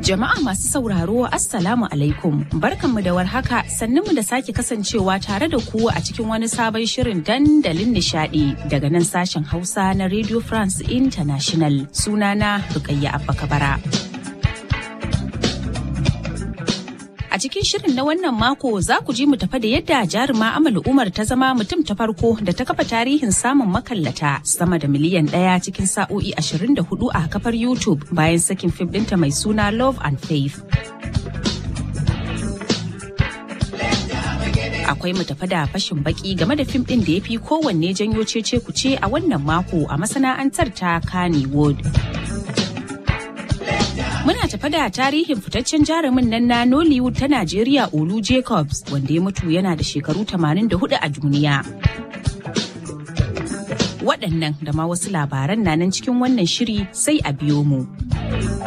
Jama'a masu sauraro Assalamu alaikum barkanmu da warhaka sannunmu da sake kasancewa tare da ku a cikin wani sabon shirin dandalin nishadi daga nan sashen Hausa na Radio France International sunana Rukayya Abba Kabara. A cikin shirin na wannan mako za ku ji mu tafa da yadda jaruma Amal Umar ta zama mutum ta farko da ta kafa tarihin samun makallata sama da miliyan ɗaya cikin sa'o'i 24 a kafar YouTube bayan sakin fim ɗinta mai suna Love and Faith. Akwai mu tafa da fashin baki game da fim ɗin da ya fi kowanne janyo cece kuce a wannan mako a masana'antar ta Kannywood. Muna tafa da tarihin fitaccen jarumin nan na Nollywood ta Najeriya Olu Jacobs wanda ya mutu yana da shekaru 84 a duniya. Waɗannan da ma wasu labaran na nan cikin wannan shiri sai a biyo mu.